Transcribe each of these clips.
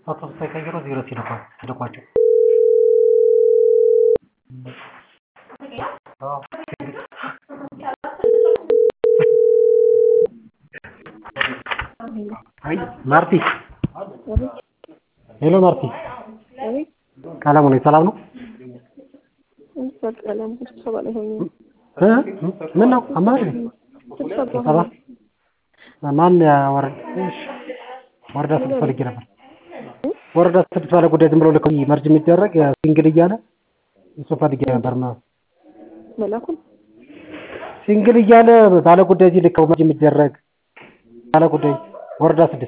ስታተስ ሳይቀይሩ ዜሮ ሲልኳቸው ማርቲ ሄሎ ማርቲ ቀለሙ ነኝ ሰላም ነው ምን ነው አማሪ ስብሰባ ማን ወረዳ ወረዳ ስድስት ፈልጌ ነበር ወረዳ ስድስት ባለ ጉዳይ ዝም ብሎ ልክ መርጅ የሚደረግ ሲንግል እያለ እሱ ፈልጌ ነበር መላኩን ሲንግል እያለ ባለ ጉዳይ እዚህ ልክ መርጅ የሚደረግ ባለ ጉዳይ ወረዳ ስድስት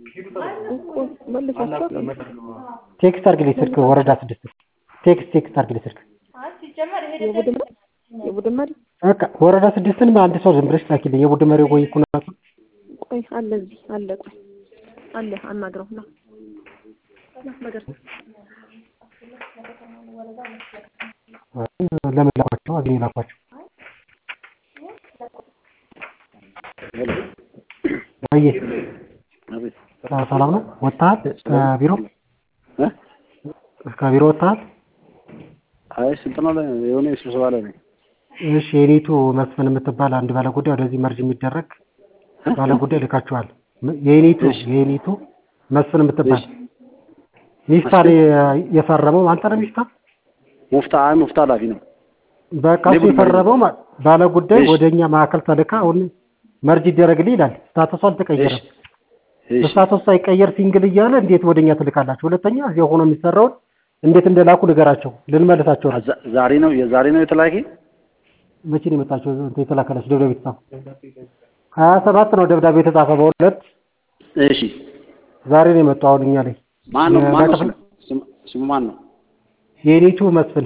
መልሳቸው ቴክስት አድርግልኝ ስልክ ወረዳ ስድስት ቴክስት ቴክስት አድርግልኝ ስልክ የቡድን የቡድን መሪ በቃ ወረዳ ስድስትን አንድ ሰው ዝም ብለሽ ላኪልኝ የቡድን መሪ ወይ ኩናቱ ቆይ አለ እዚህ አለ ቆይ አለ አናግረው ና ና ነገር ለምን ላኳቸው አግኝ ላኳቸው አየ ሰላም ነው ወጥተሃል ከቢሮ ከቢሮ ወጥተሃል አይ ስልጠና ላይ የሆነ ስብሰባ ላይ ነኝ። እሺ የኔቱ መስፍን የምትባል አንድ ባለ ጉዳይ ወደዚህ መርጅ የሚደረግ ባለ ጉዳይ ልካችኋል የኔቱ የኔቱ መስፍን የምትባል ሚፍታ የፈረመው አንተ ነው ሚፍታ ሙፍታ አይ ሙፍታ ኃላፊ ነው። በቃ እሱ የፈረመው ባለ ጉዳይ ወደኛ ማዕከል ተልካ አሁን መርጅ ይደረግልኝ ይላል ስታተሱ አልተቀየረም ስታተሱ ሳይቀየር ሲንግል እያለ እንዴት ወደኛ ትልካላችሁ ሁለተኛ እዚያ ሆኖ የሚሰራውን እንዴት እንደላኩ ንገራቸው ልንመልሳቸው ነው ዛሬ ነው የዛሬ ነው የተላኪ መቼ ነው የመጣቸው የተላከላችሁ ደብዳቤ የተጻፈ ሀያ ሰባት ነው ደብዳቤ የተጻፈ በሁለት እሺ ዛሬ ነው የመጣው አሁን እኛ ላይ ማን ነው ማን ነው ስሙ ማን ነው የኔቱ መስፍን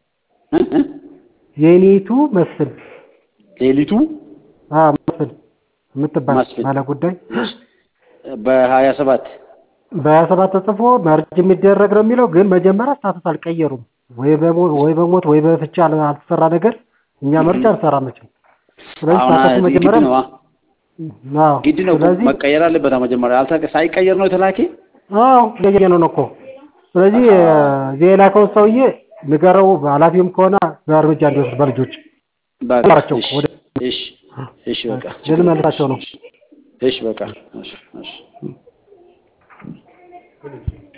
የኔቱ መስፍን ሌሊቱ አዎ መስፍን የምትባል ባለ ጉዳይ በሀያ ሰባት በሀያ ሰባት ተጽፎ መርጅ የሚደረግ ነው የሚለው ግን መጀመሪያ ስታተስ አልቀየሩም ወይ በሞት ወይ በሞት ወይ በፍቻ አልተሰራ ነገር እኛ መርጅ አንሰራ መቼም ስለዚህ ስታተሱ መጀመሪያ አዎ ግድ ነው መቀየር አለበት መጀመሪያ አልተቀ ሳይቀየር ነው የተላኪ አዎ ያየ ነው እኮ ስለዚህ እዚህ የላከውን ሰውዬ ንገረው ኃላፊውም ከሆነ በእርምጃ እንዲወስድ በልጆች ባቸው ወደ እሺ እሺ በቃ ልንመልሳቸው ነው እሺ በቃ እሺ እሺ